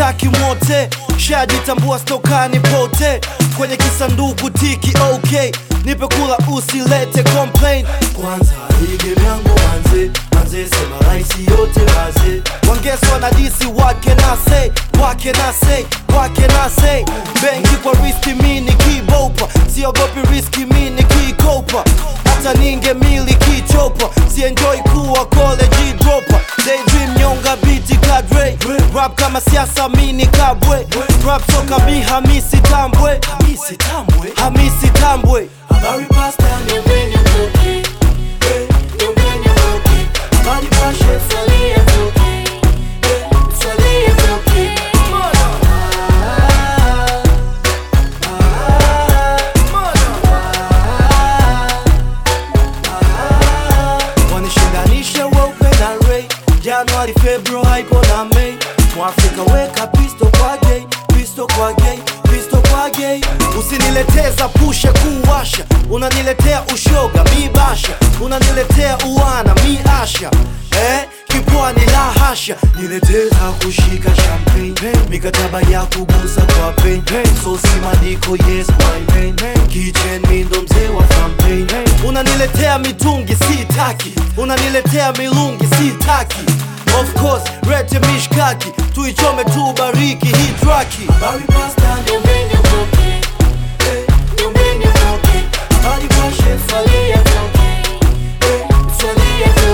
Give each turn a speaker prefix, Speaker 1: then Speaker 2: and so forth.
Speaker 1: sitaki mwote shajitambua stokani pote kwenye kisanduku tiki ok nipe kula usilete complain kwanza hii yangu manze manze sema raisi yote baze wangeswa na disi wake na say wake na say wake na say benki kwa riski mini kibopa siogopi riski mini kikopa hata ninge mili kichopa sienjoi kuwa college dropa daydream nyonga biti kadre rap kama siasa mini kabwe rap soka mi hamisi tambwe hamisi tambwe hamisi tambwe
Speaker 2: Habari pasta niambeni mtoke Eh, niambeni mtoke Habari pashe salia mtoke Eh, salia mtoke
Speaker 1: wanishindanishe weupe na rei januari februari ipo na mei mwafrika weka pisto kwa gay pisto kwa gay pisto kwa gay usinileteza pushe kuwasha unaniletea ushoga mi basha unaniletea uwana mi asha eh? kipwani la hasha nileteza kushika champagne mikataba ya kugusa kwa pain sosi madiko yes my man kitchen mi ndo mzee wa campaign unaniletea mitungi sitaki unaniletea milungi sitaki of course rete mishkaki tuichome tu bariki hii traki
Speaker 2: Habari pasta niambeni mtoke Eh, niambeni mtoke Habari pashe salia mtoke Eh, salia mtoke